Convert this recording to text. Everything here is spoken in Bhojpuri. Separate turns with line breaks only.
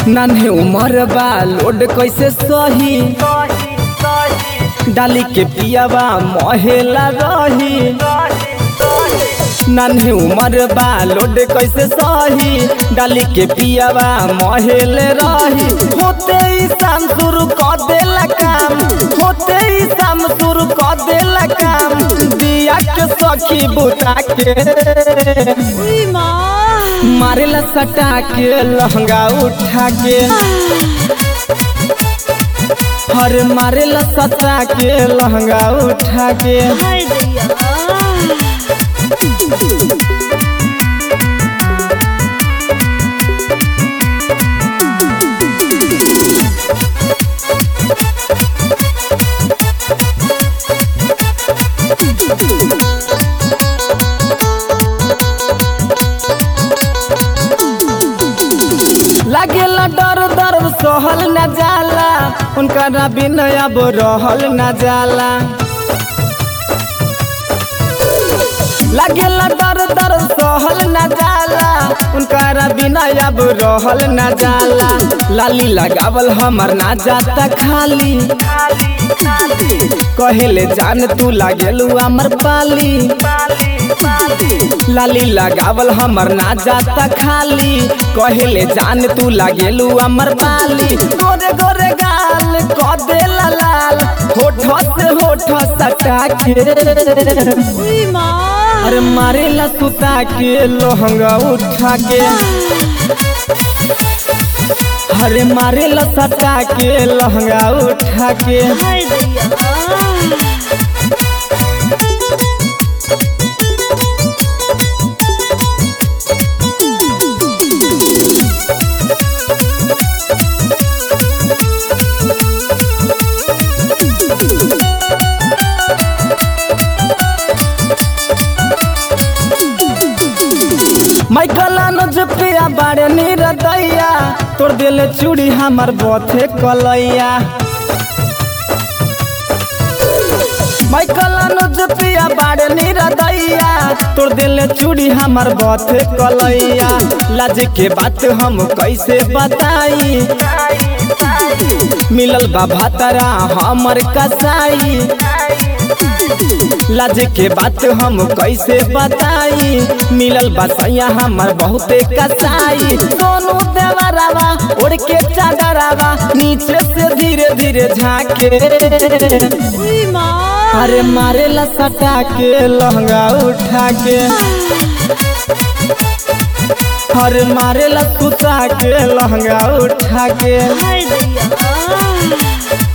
नन्हे उमर बा लोड कैसे सही डाली के पियावा महेला रही नन्हे उमर बा लोड कैसे सही डाली के पियावा महेल रही होते ही शाम शुरू कर देला काम होते ही शाम शुरू कर देला काम दिया के सखी बुता के
उई माँ
मारेला सटा के लहंगा उठा के हर मारेला सटा के लहंगा उठा के
हाय दैया
लागेला डर दर्द सहल न जाला उनका बिन अब रहल न जाला लागेला डर दर्द सहल न जाला उनका बिना अब रहल न जाला लाली लगावल हमर ना जाता खाली कहेले जान तू लागेलू हमर पाली लाली लगावल हमर ना जाता खाली कहेले जान तू लागेलू हमर पाली गोरे गोरे गाल क देला लाल होठ से होठ सटा के
उई माँ
अरे मारेला सुता के लहंगा उठा के अरे मारेला सटा के लहंगा उठा के
हाय दैया
माइकल अनुज पिया बारे निरदैया तोड़ दिले चूड़ी हमर बथे कलैया माइकल अनुज पिया बारे निरदैया तोड़ दिले चूड़ी हमर बथे कलैया लाज के बात हम कैसे बताई मिलल बा भातरा हमर कसाई लाज के बात हम कैसे बताई मिलल बसैया हमर बहुते कसाई सोनू देवरावा उड़ के चादरावा नीचे से धीरे धीरे झाके
उई माँ
अरे मारेला सटा के लहंगा उठा के अरे मारेला सुता के लहंगा उठा के
हाय दैया